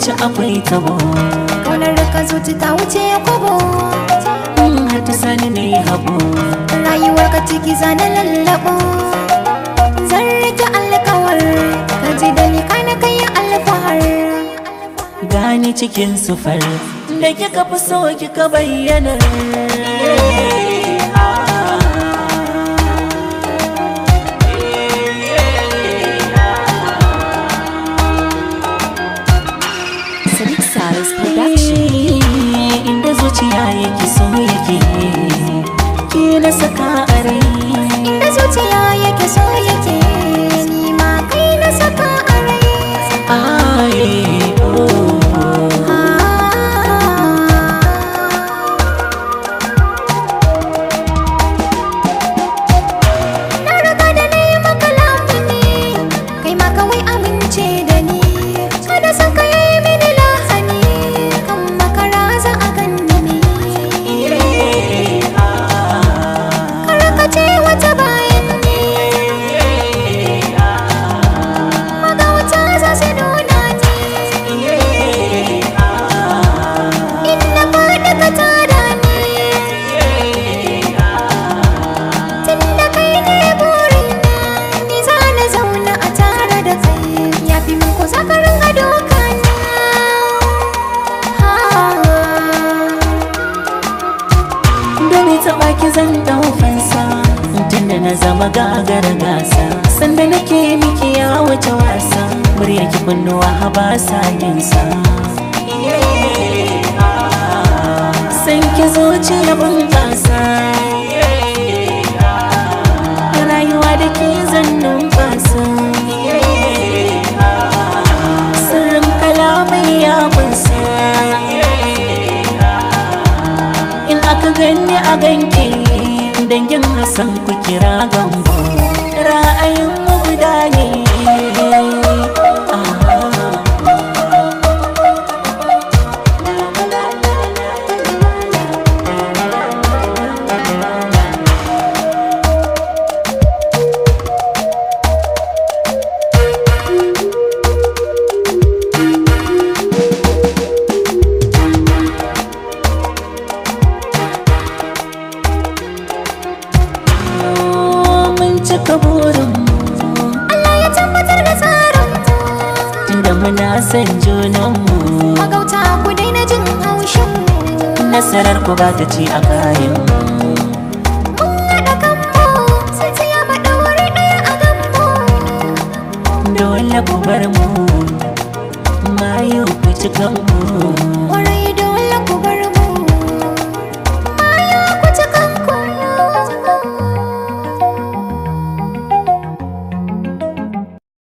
zuci akwai tabo Kaunar da ka zuci ta wuce kwabo in har ta sani na yi haɓo Rayuwar ka ciki zana lallabo Zan rike alkawar Ka ji dalika na kai alfahar gani cikin sufar da kika fi so kika bayyana Sadiq Salis Production. inda zuciya yake so yake ki na saka a rai Da zuciya yake so yake Ni ma kai na saka a rai Aye, oh. Na riga da na yi maka lamuni Kai ma kawai amince da ni Kada san ka yi mini lahani Kan makara za a ganni ni Karkace wata bayan ni Magauta za su nuna ni In na faɗi ka tada ni Tunda kai ne burina Ni za na zauna a tare da kai Ya fi min ko za ka ringa doka Dare ta baki zan dau fansa Tunda na zama gagar gasa Sanda nake miki ya wuce wasa Muryar ki kunnuwa haba sa yinsa San ki zuciya bunƙasa Rayuwa da ke zan numfasa Sirrin kalamai ya kunsa in aka gani a ganki dangin hassan ku kira gambo ra'ayin mu guda ne mun cika burin Allah ya tabbatar da tsarin tunda muna son junanmu Magauta ku daina jin haushin nasarar ku ba ta ci a kayan Mun haɗa kanmu sai ta yaba ɗauri ɗaya a ganmu dole ku bar mu mayu ku ci kanku